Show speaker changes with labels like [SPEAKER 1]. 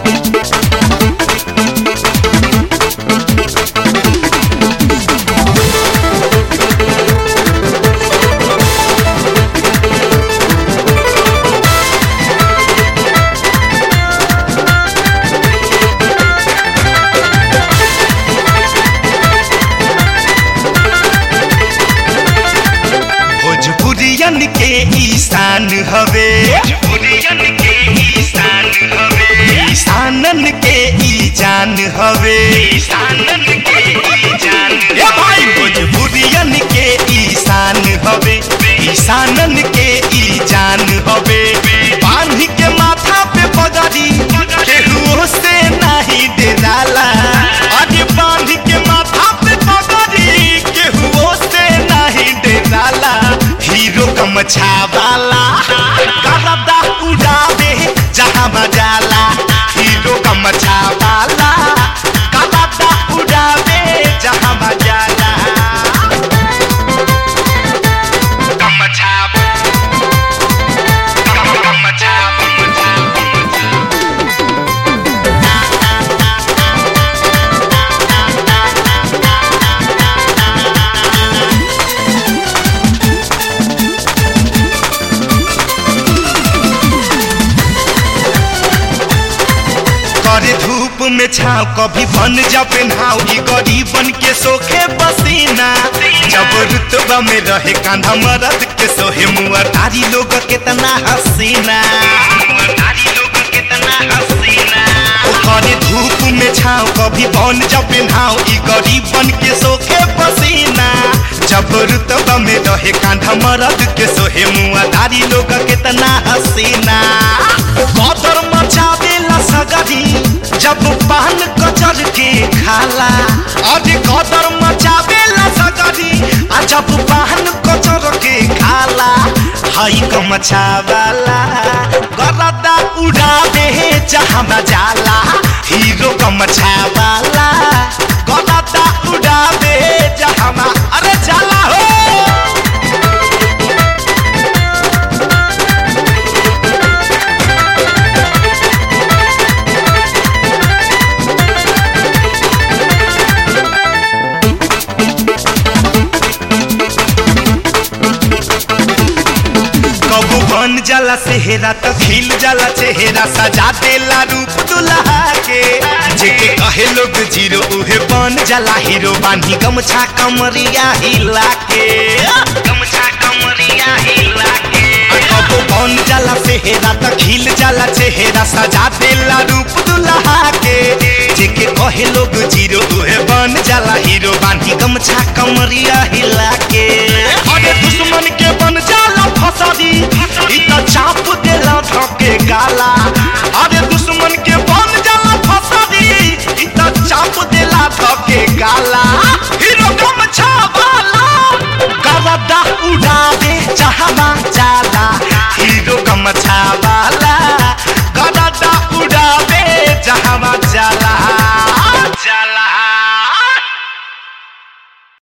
[SPEAKER 1] भोजपुरियन के ईशान हवे भोजपुरियन के ईशान हवे ईशानन के ई जान हवे ईशानन के ई जान ए भाई भोजपुरियन के ईशान हवे ईशानन के ई जान हवे बांध के माथा पे पगड़ी केहू से नहीं डराला अरे बांध के माथा पे पगड़ी केहू से नहीं डराला हीरो कमछा वाला करदा उड़ावे जहाँ मजाला हीरो कमछा वाला करदा उड़ावे जहाँ मजाला कमछा कम- कमछा कमछा करे धूप में छाव कभी बन जा पेन्हाव ई गरीबन के सोखे पसीना जब रुतबा में रहे कांधा मरद के सोहे मुआ तारी लोग कितना हसीना ओ करे धूप में छाव कभी बन जा पेन्हाव ई गरीबन के सोखे पसीना जब रुतबा में रहे कांधा मरद के सोहे मुआ तारी लोग कितना हसीना कदर मचावेला सगरी जब पान कचर के खाला अरे कदर मचावेला सगरी आ जब पान कचर के खाला हई कमचावाला गरदा उड़ावे जहाँ जाला हीरो कमचावाला गरदा उड़ावे जहाँ अरे जाला हो कबू बन जाला सेहरा त खिल जाला चेहरा सजा देला रूप दुल्हा के जेके कहे लोग जीरो उहे बन जाला हीरो बानी गमछा कमरिया हिला के गमछा कमरिया हिला के कबू बन जाला सेहरा त खिल जाला चेहरा सजा देला रूप दुल्हा के जेके कहे लोग जीरो उहे बन जाला हीरो बानी गमछा कमरिया हिला